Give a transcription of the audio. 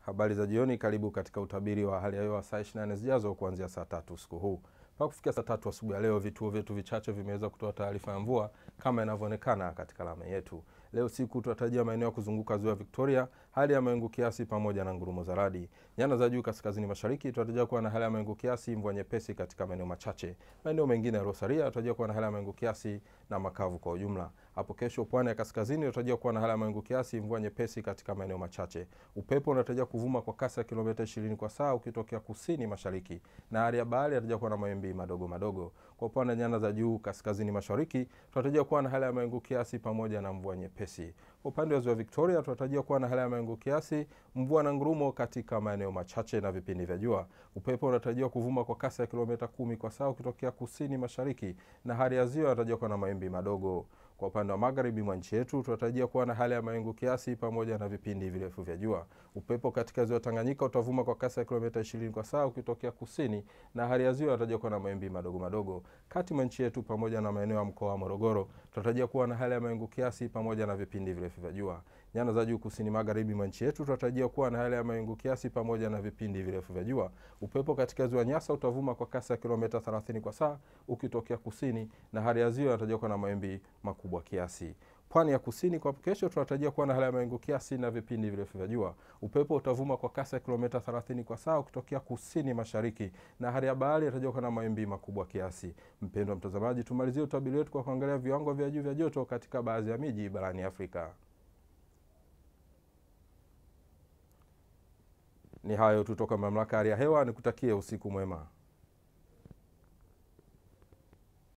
Habari za jioni, karibu katika utabiri wa hali ya hewa saa 24 zijazo kuanzia saa tatu usiku huu. Mpaka kufikia saa tatu asubuhi ya leo, vituo vyetu vichache vimeweza kutoa taarifa ya mvua kama inavyoonekana katika ramani yetu. Leo siku tunatarajia maeneo ya kuzunguka ziwa Victoria, hali ya mawingu kiasi pamoja na ngurumo za radi. Nyanda za juu kaskazini mashariki tunatarajia kuwa na hali ya mawingu kiasi, mvua nyepesi katika maeneo machache. Maeneo mengine yaliyosalia tunatarajia kuwa na hali ya mawingu kiasi na makavu kwa ujumla. Hapo kesho, pwani ya kaskazini tunatarajia kuwa na hali ya mawingu kiasi, mvua nyepesi katika maeneo machache. Upepo unatarajia kuvuma kwa kasi ya kilomita 20 kwa saa ukitokea kusini mashariki, na hali ya bahari inatarajia kuwa na mawimbi madogo madogo. Kwa upande wa nyanda za juu kaskazini mashariki tunatarajia kuwa na hali ya mawingu kiasi pamoja na mvua nyepesi. Kwa upande wa ziwa Victoria tunatarajia kuwa na hali ya mawingu kiasi, mvua na ngurumo katika maeneo machache na vipindi vya jua. Upepo unatarajiwa kuvuma kwa kasi ya kilomita kumi kwa saa ukitokea kusini mashariki, na hali ya ziwa inatarajiwa kuwa na mawimbi madogo. Kwa upande wa magharibi mwa nchi yetu tunatarajia kuwa na hali ya mawingu kiasi pamoja na vipindi virefu vya jua. Upepo katika ziwa Tanganyika utavuma kwa kasi ya kilomita 20 kwa saa ukitokea kusini, na hali ya ziwa inatarajiwa kuwa na mawimbi madogo madogo. Kati mwa nchi yetu pamoja na maeneo ya mkoa wa Morogoro tunatarajia kuwa na hali ya mawingu kiasi pamoja na vipindi virefu vya jua. Nyanda za juu kusini magharibi mwa nchi yetu tunatarajia kuwa na hali ya mawingu kiasi pamoja na vipindi virefu vya jua. Upepo katika ziwa Nyasa utavuma kwa kasi ya kilomita 30 kwa saa ukitokea kusini, na hali ya ziwa inatarajiwa kuwa na mawimbi makubwa kiasi. Pwani ya kusini kwa kesho tunatarajia kuwa na hali ya mawingu kiasi na vipindi virefu vya jua. Upepo utavuma kwa kasi ya kilomita 30 kwa saa ukitokea kusini mashariki, na hali ya bahari inatarajiwa kuwa na mawimbi makubwa kiasi. Mpendwa mtazamaji, tumalizie utabiri wetu kwa kuangalia viwango vya juu vya joto katika baadhi ya miji barani Afrika. Ni hayo tu toka mamlaka ya hali ya hewa, nikutakie usiku mwema.